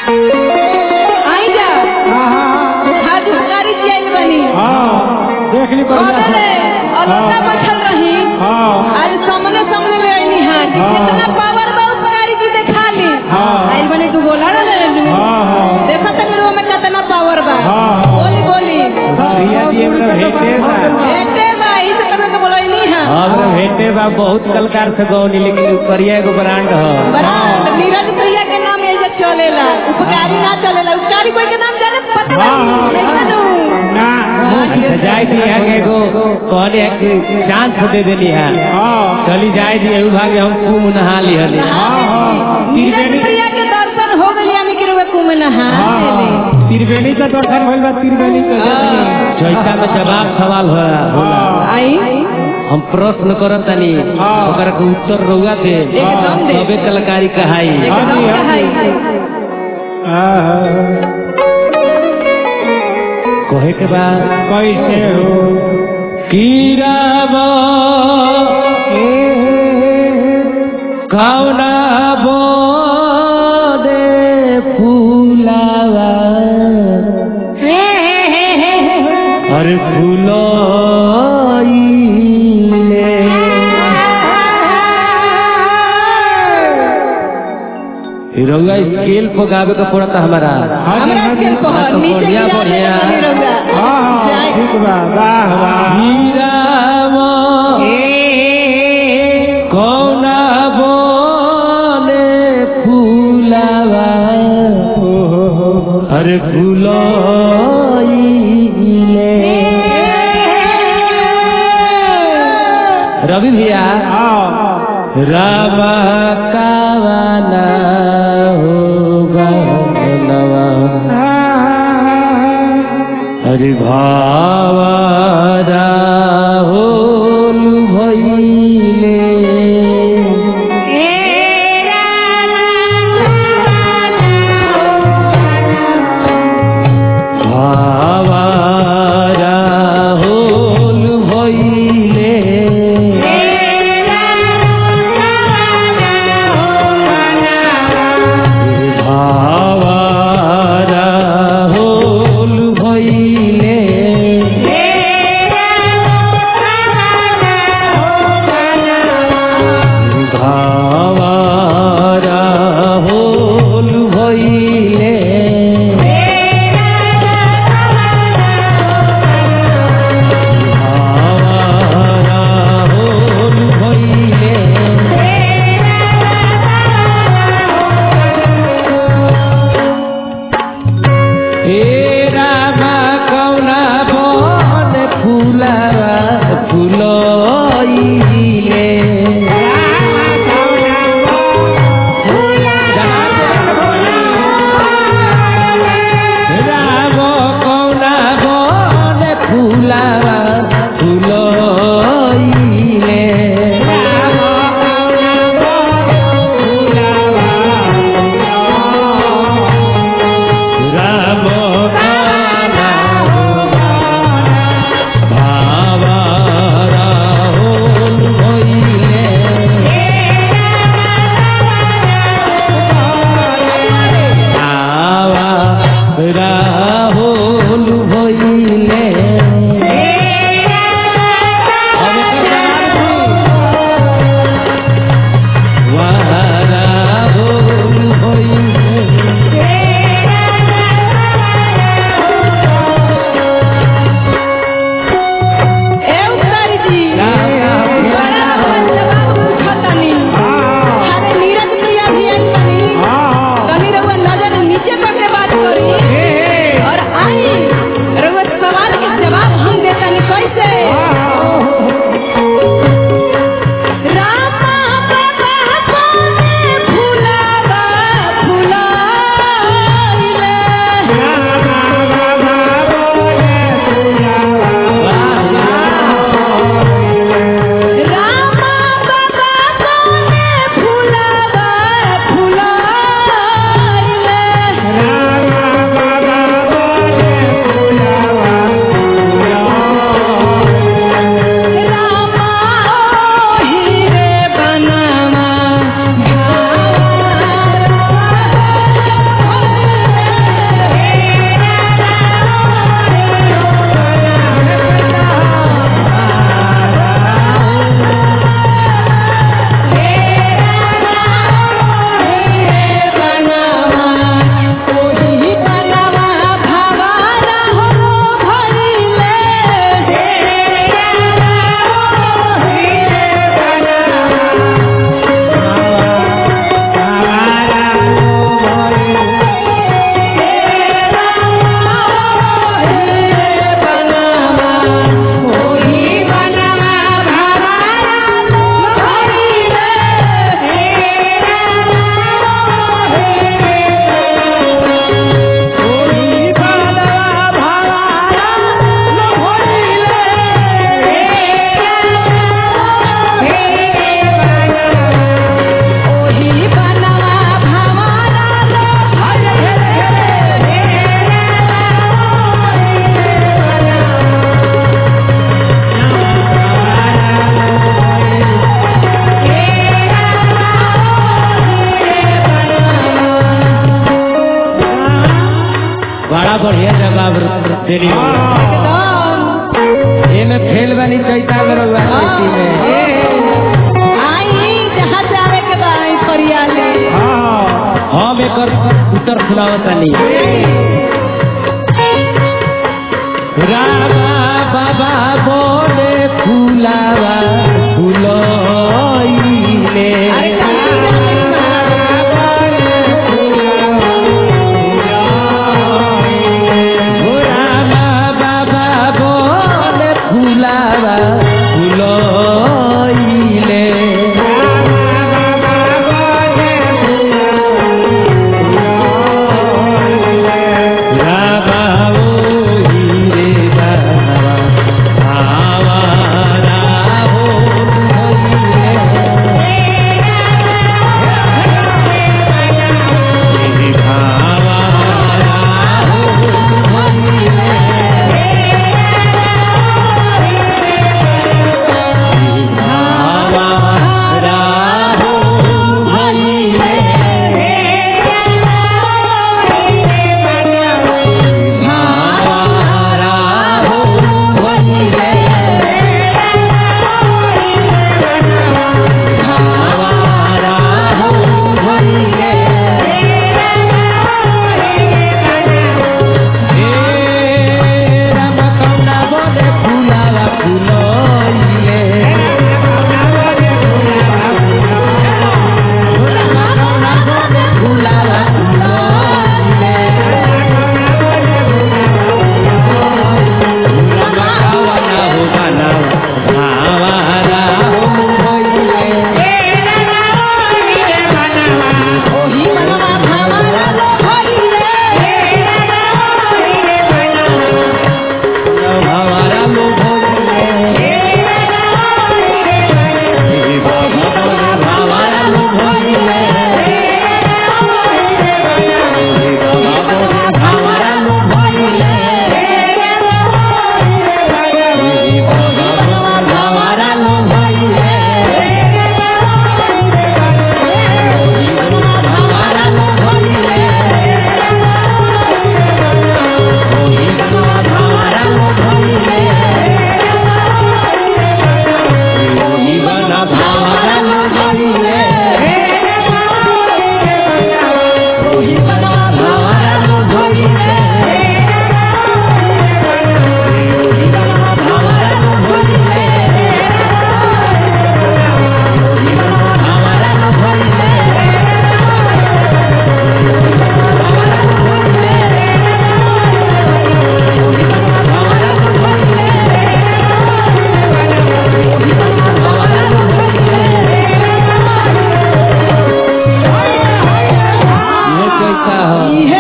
आई जा हाथ उतारी जाइल बनी देख ली बढ़िया से। अरे अलगा बैठल रही हाँ आज सामने सामने ले आईनी हां कि हाँ। कितना पावर बा उपकारी की देखा ली हाँ। आइल बनी तू बोला ना ले लू हाँ हाँ देखा त मेरे में कितना पावर बा हाँ। बोली बोली भैया जी हमरा भेटे बा बेटे बा ई से तने के बोलैनी हां हमरा भेटे बा बहुत कलकार से गौनी लेकिन करिया एगो ब्रांड ह बराबर नीरज भैया के नाम ये जे चलेला उपकारी ना चलेला उपकारी कोई के नाम जाने पता हाँ, हाँ, नहीं हाँ। जानू ना अच्छा जाए दी है के एगो कहले है कि चांस दे देनी है हाँ चली जाए दी एहू भागे हम कुम नहा ली हली हाँ हाँ नीरज भैया के दर्शन हो गइल यानी कि रुए कुम नहा हाँ लेले हाँ त्रिवेणी का दर्शन भइल बा त्रिवेणी का दर्शन चौथा में जवाब सवाल होला होला आई हम प्रश्न करत तनी हाँ। ओकर के उत्तर रउआ दे एकदम दे। सबे कलाकारी कहाई हाँ एकदम जी, हाँ कहाई जी। हाँ कहे के बाद कैसे हो कीराबा कौना बोदे फूलावा अरे फूलोइले रउआ स्केल पर गावे का पड़ता हमारा हाँ जी, हमरा हाँ जी। खेल को हाँ, तो नीचे बढ़िया, गिरा बढ़िया। देले बनी रउआ हाँ हाँ जाए। ठीक बा वाह वाह हीरावा कौना बोले फूलावा ओ हो हो हो। अरे फूलोइले रवि भैया हाँ रामा कावाना होगा नवा हरि भावा राहुल भइले भावा राहुल भइले भावा राहुल भइले बढ़िया जवाब देनी एकदम एमे फेल बनी चैता में रहुआ खेती में आई जहाँ से आवे के बा आई फरियाली हम एकर उत्तर सुनावतानी रामा बाबा बोले फुलावा फुलइले अरे जल्दी हो रामा बाबा बोले फुलावा फुलइले रामा ओही रे बाबा आवारा हो भइले ओही मनवा भावना लो भइले ये कैसा हो इहे